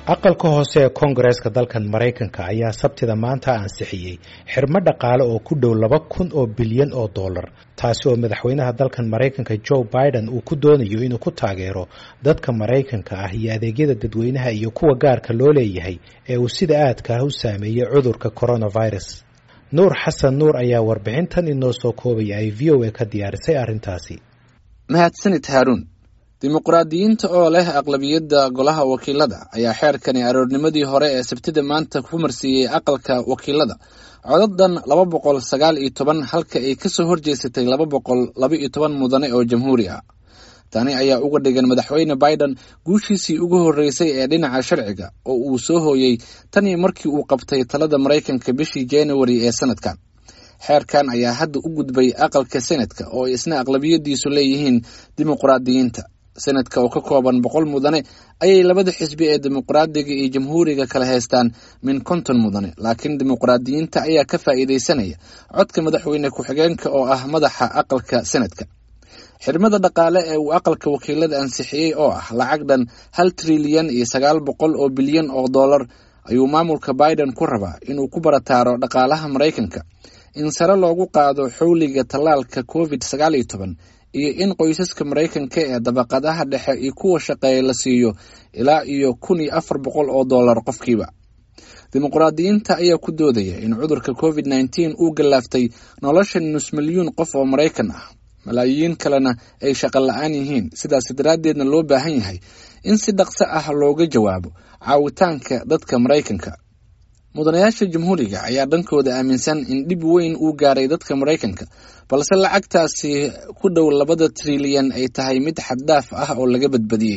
aqalka hoose ee koongareeska dalkan maraykanka ayaa sabtida maanta ansixiyey xirmo dhaqaale oo ku dhow laba kun oo bilyan oo dollar taasi oo madaxweynaha dalkan maraykanka joe biden uu ku doonayo inuu ku taageero dadka maraykanka ah iyo adeegyada dadweynaha iyo kuwa gaarka loo leeyahay ee uu sida aadka ah u saameeyey cudurka coronavirus nuur xasan nuur ayaa warbixintan inoo soo koobaya ay v o a ka diyaarisay arrintaasi mahadsanid haaruun dimuqraadiyiinta oo leh aqlabiyadda golaha wakiilada ayaa xeerkani aroornimadii hore ee sabtida maanta ku marsiiyey aqalka wakiilada codadan laba boqol sagaal iyo toban halka ay kasoo horjeesatay laba boqol laba iyo toban mudane oo jamhuuri ah tani ayaa uga dhigan madaxweyne biden guushiisii ugu horreysay ee dhinaca sharciga oo uu soo hooyey tanii markii uu qabtay talada maraykanka bishii januari ee sanadkan xeerkan ayaa hadda u gudbay aqalka senatka oo ay isna aqlabiyadiisu leeyihiin dimuqraadiyiinta senadka oo ka kooban boqol mudane ayay labada xisbi ee dimuqraadiga iyo jamhuuriga kala haystaan min konton mudane laakiin dimuqraadiyiinta ayaa ka faa'iidaysanaya codka madaxweyne ku-xigeenka oo ah madaxa aqalka senadka xirmada dhaqaale ee uu aqalka wakiilada ansixiyey oo ah lacag dhan hal trilyan iyo sagaal boqol oo bilyan oo dollar ayuu maamulka biden ku rabaa inuu ku barataaro dhaqaalaha maraykanka in sare loogu qaado xowliga tallaalka covid sagaal iyo toban iyo in qoysaska maraykanka ee dabaqadaha dhexe iyo kuwa shaqeeya la siiyo ilaa iyo kun iyo afar boqol oo dollar qofkiiba dimuqraadiyiinta ayaa ku doodaya in cudurka covid nneteen uu gallaaftay nolosha nus milyuun qof oo maraykan ah malaayiin kalena ay shaqo la-aan yihiin sidaas daraaddeedna loo baahan yahay in si dhaqso ah looga jawaabo caawitaanka dadka maraykanka mudanayaasha jamhuuriga ayaa dhankooda aaminsan in dhib weyn uu gaaray dadka maraykanka balse lacagtaasi ku dhow labada trilyan ay tahay mid xaddaaf ah oo laga badbadiyey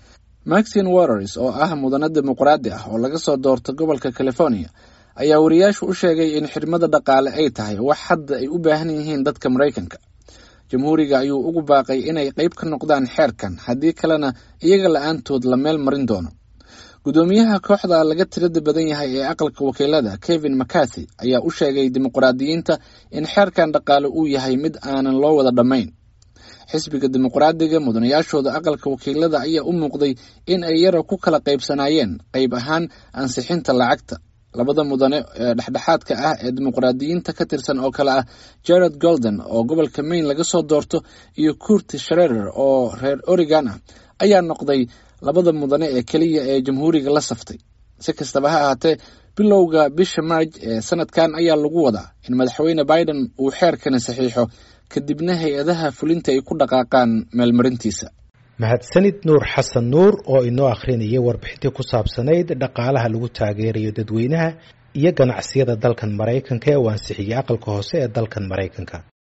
maxin waters oo ah mudane dimuqraadi ah oo laga soo doorto gobolka california ayaa wariyaashu u sheegay in xirmada dhaqaale ay tahay wax hadda ay u baahan yihiin dadka maraykanka jamhuuriga ayuu ugu baaqay inay qayb ka noqdaan xeerkan haddii kalena iyaga la-aantood la meel marin doono gudoomiyaha kooxda laga tirada badan yahay ee aqalka wakiilada kevin mcarthy ayaa u sheegay dimuqraadiyiinta in xeerkan dhaqaale uu yahay mid aanan loo wada dhammayn xisbiga dimuqraadiga mudanayaashooda aqalka wakiilada ayaa u muuqday in ay yara ku kala qaybsanaayeen qayb ahaan ansixinta lacagta labada mudane ee dhexdhexaadka ah ee dimuqraadiyiinta ka tirsan oo kale ah jared golden oo gobolka maine laga soo doorto iyo kurti sharerer oo reer oregon ah ayaa noqday labada mudane ee keliya ee jamhuuriga la saftay si kastaba ha ahaatee bilowga bisha marj ee sanadkan ayaa lagu wadaa in madaxweyne biden uu xeerkani saxiixo kadibna hay-adaha fulinta ay ku dhaqaaqaan meelmarintiisa mahadsanid nuur xasan nuur oo inoo akhrinayay warbixintii ku saabsanayd dhaqaalaha lagu taageerayo dadweynaha iyo ganacsiyada dalkan maraykanka ee uu ansixiyey aqalka hoose ee dalkan maraykanka